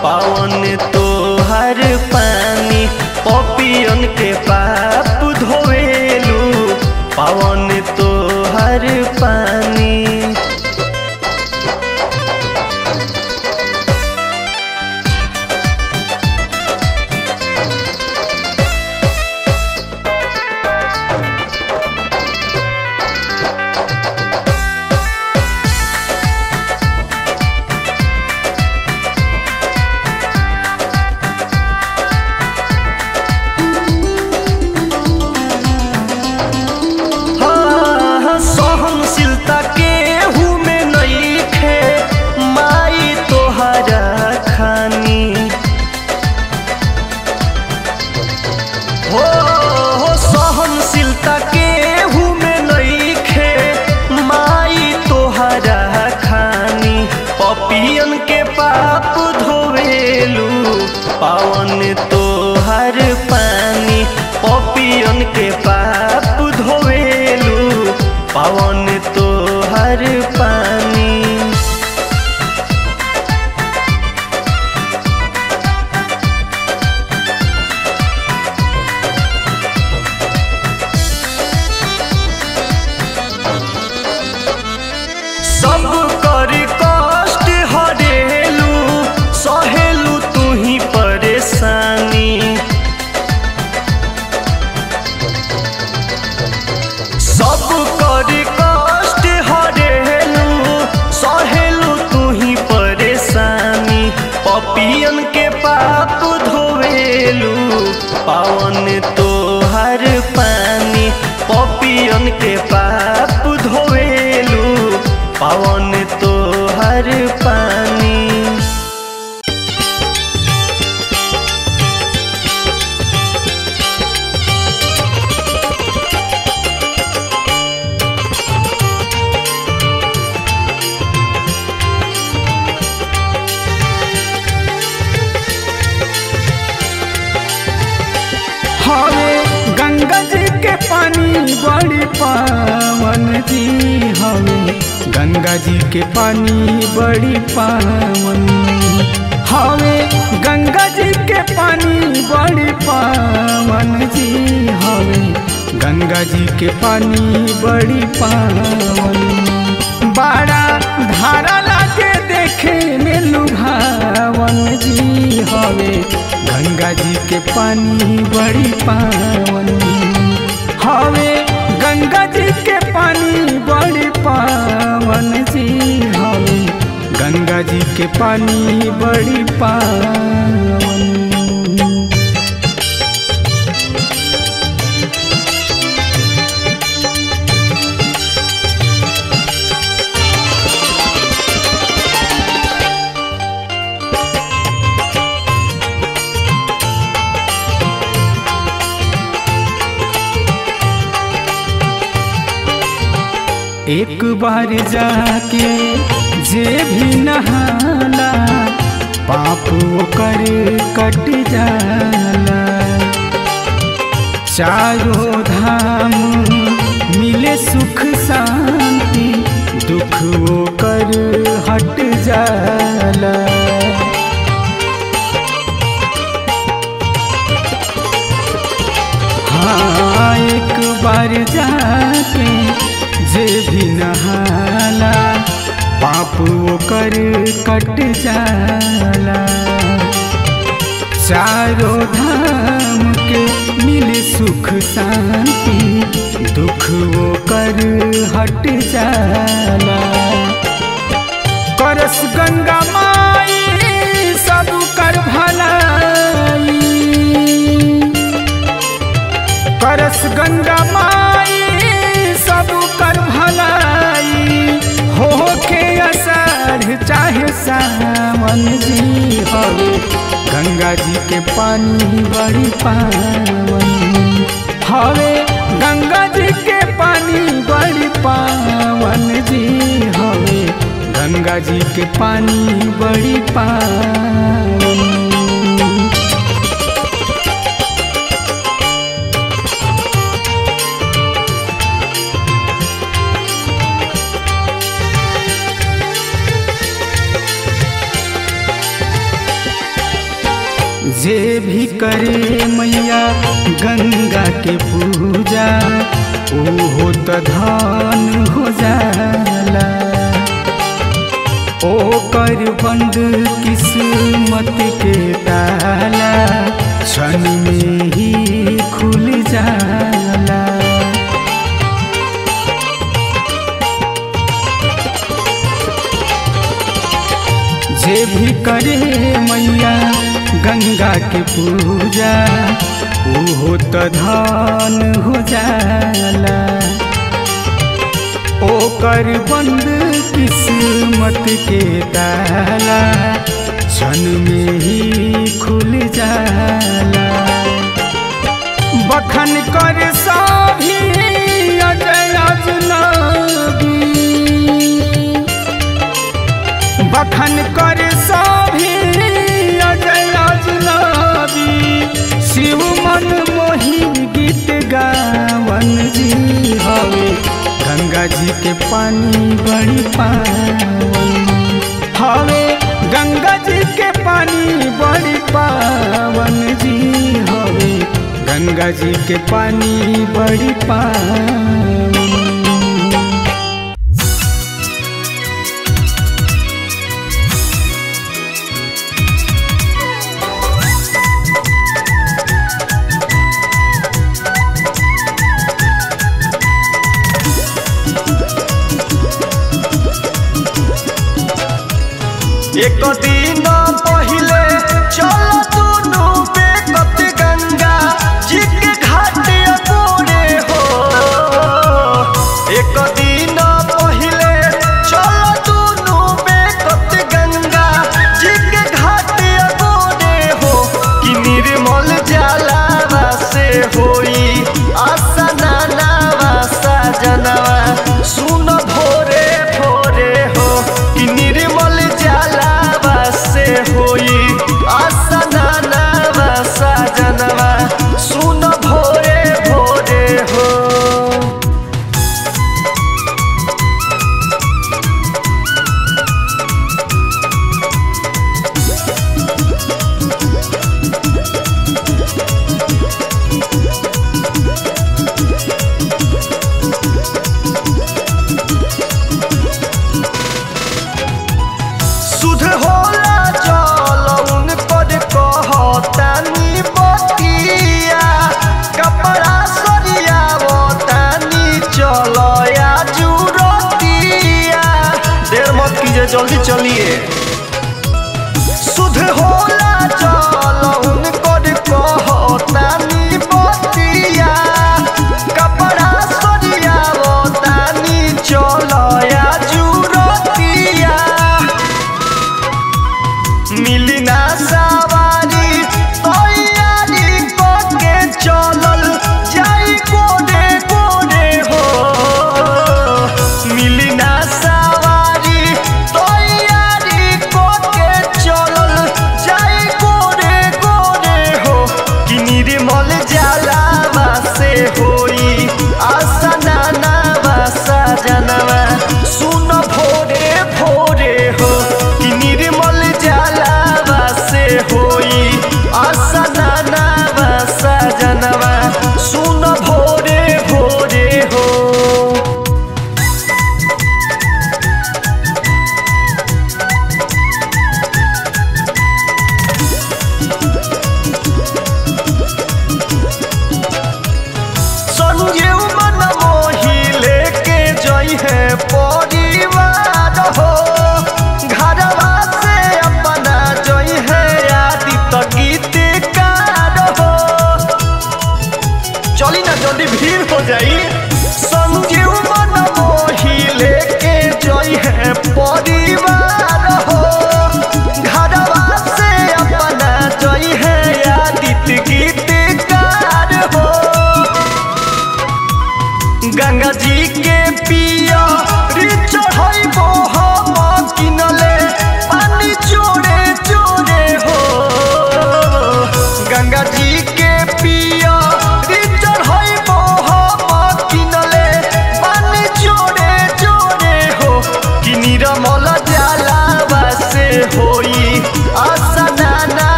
पावन तोहर पानी पपियन के पाप धोवेलू पावन तोहर पानी हाँ, सहनशीलता के हूँ में नइखे माई तोहरा खानी हो हो सहनशीलता के हूँ में नइखे माई तोहरा खानी पपियन के पाप धोवेलू पावन तोहर पानी पपियन के पाप धोवेलू पावन तोहर पानी सब कर कष्ट हरेलू सहेलू तू ही परेशानी सब कर कष्ट हरेलू सहेलू तू ही परेशानी पपियन के पाप धोवेलू पावन तोहर पानी पपियन के पाप धोवेलू पावन तोहर पानी हवे गंगा जी के पानी बड़ी पावन जी हवे गंगा जी के पानी बड़ी पावन हवे गंगा जी के पानी बड़ी पावन जी हवे गंगा जी के पानी बड़ी पावन बड़ा धारा लागे देखे में लुभावन जी हवे गंगा जी के पानी बड़ी पावन हवे गंगा जी के पानी बड़ी पावन जी हवे गंगा जी के पानी बड़ी पावन एक बार जाके जे भी नहाला पाप कर कट जाला चारों धाम मिले सुख शांति दुख वो कर हट जाला हाँ एक बार जाके जे भी नहाला पाप वो कर कट जाला चारों धाम के मिले सुख शांति दुख वो कर हट जाला करस गंगा माई सब कर भलाई करस गंगा माई सब कर भलाई हो के असर चाहे सावन जी हवे गंगा जी के पानी बड़ी पावन हवे गंगा जी के पानी बड़ी पावन जी हवे गंगा जी के पानी बड़ी पावन जे भी करे मैया गंगा के पूजा ओहो त धन हो जाला ओकर बंद किस्मत के ताला क्षण में ही खुल जाला जे भी करे मैया गंगा के पूजा ओहो त धन हो जाला ओकर बंद किस्मत के ताला क्षण में ही खुल जाला बखन कर सभी अजय अजनबी बखन कर सभी अजय अजनबी शिव मन मोही गीत गावन जी हवे गंगा जी के पानी बड़ी पावन हवे गंगा जी के पानी बड़ी पावन जी हवे गंगा जी के पानी बड़ी पावन एक दिन पहिले चल दुनु बेकत गंगा जी के घाट गोरे हो एक दिन पहिले चल दुनु बेकत गंगा जी के घाट गोरे हो कि निर्मल जलावा से होई आसना नावा सजनवा सुन भोरे भोरे हो कि निर्मल जलावा से होई आसना नावा सजनवा सुन भोरे भोरे हो सुध होला जल उनकर कहतानी बतिया कपड़ा सरियावतानी चलया जुरतिया देर मत कीजिए जल्दी चलिए सुध होला जल उनकर कहतानी बतिया कपड़ा सरियावतानी चलया जुरतिया मिली ना सवारी तैयारी करके चलल जाई कोने कोने हो मिली ना सवारी तैयारी करके चलल जाई कोने कोने हो कि निर्मल जलावा से होई आसना नावा सजनवा सुन भोरे भोरे हो कि निर्मल जलावा से हो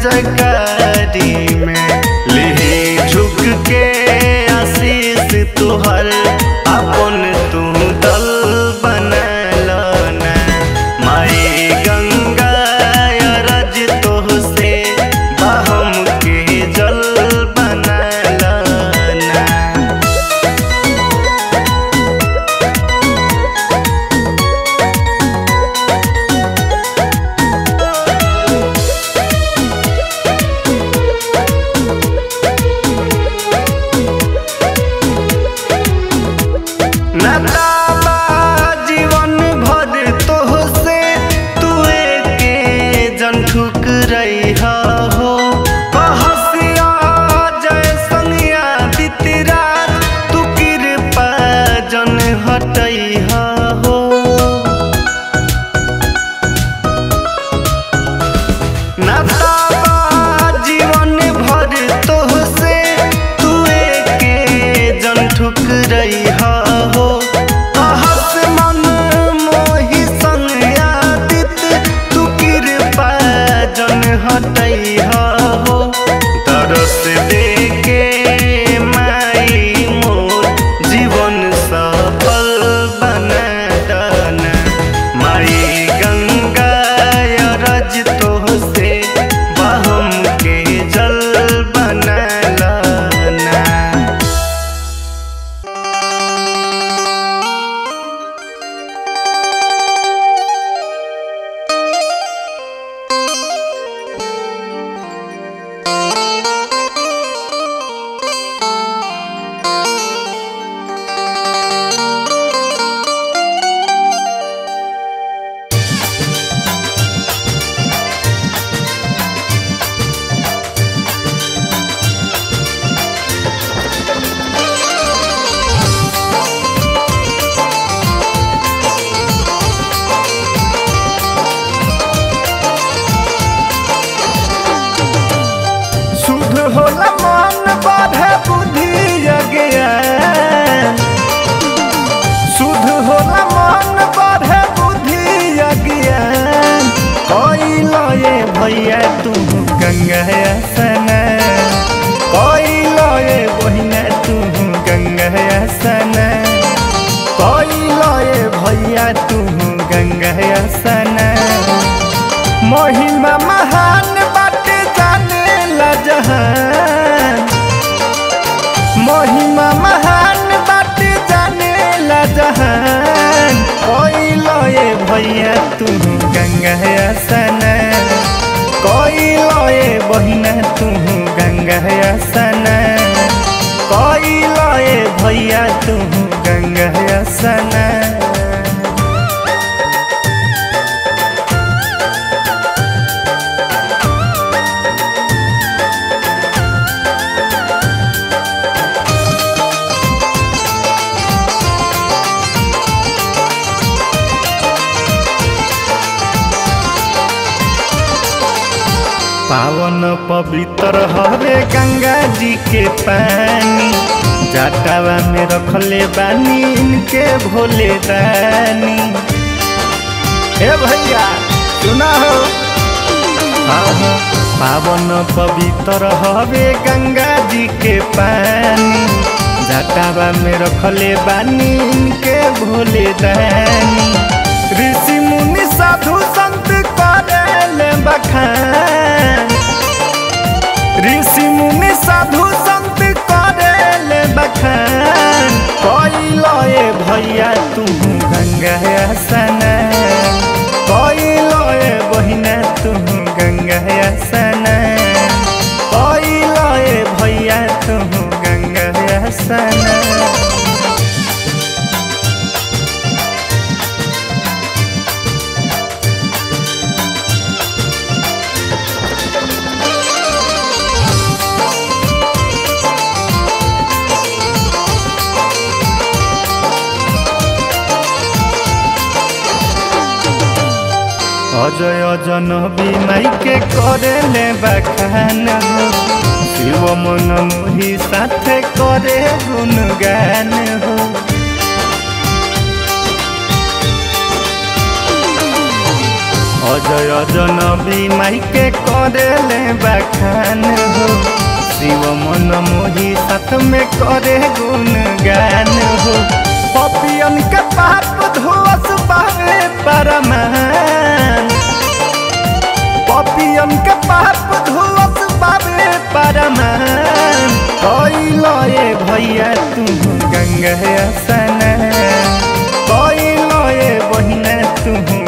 जयकारी में ले झुक के आशीष तुहर अपन तू दल बनल ना माई गंगा अरज तोह से बहम के जल बनल ना नदाबा जीवन भर तोह से तू के जन ठुकरई हो कहसिया जय संगिया बितरा तू कृपा जन हटई हो नदाबा जीवन भर तोह से तू के जन ठुकरई हो कहस मन मोहि संग आदित तू कृपा जन हटई हो तरस दे के माई मोर जीवन सफल बना दना माई गंगा अरज तोह से बहम के जल बनल ना शुद्ध होला मन बढ़े बुद्धि अज्ञान शुद्ध होला मन बढ़े बुद्धि अज्ञान कोइल ये भैया तू गंगा स्नान कोइल ये बहिना तू गंगा स्नान कोइल ये भैया तू गंगा स्नान महिमा महान बाटे जाने ला जहान महिमा महान बाटे जाने ला जहान कोइल ये भैया तू गंगा स्नान कोइल ये बहिना तू गंगा स्नान कोइल ये भैया तू गंगा स्नान पावन पवित्र हवे गंगा जी के पानी जाटावा में रखले बानी इनके भोले दानी हे भैया सुना हो हाँ हाँ पावन पवित्र हवे गंगा जी के पानी जाटावा में रखले बानी इनके भोले दानी ऋषि मुनि साधु संत करेले बखान ऋषि मुनि साधु संत करेले बखान कोइल ए भैया तू गंगा स्नान कोइल ए बहिना तू गंगा स्नान कोइल ए भैया तू गंगा स्नान अजय जनबी माई के करे ले बखान हो शिव मन मोही साथे करे गुणगान हो अजय जनबी माई के करेले बखान हो शिव मन मोही साथ में करे गुणगान हो पपियन के पाप धोस बावे परमान पपियन के पाप धोस बावे परमान कैलो ये भैया तू गंगा स्नान कैलो ये बहिना तू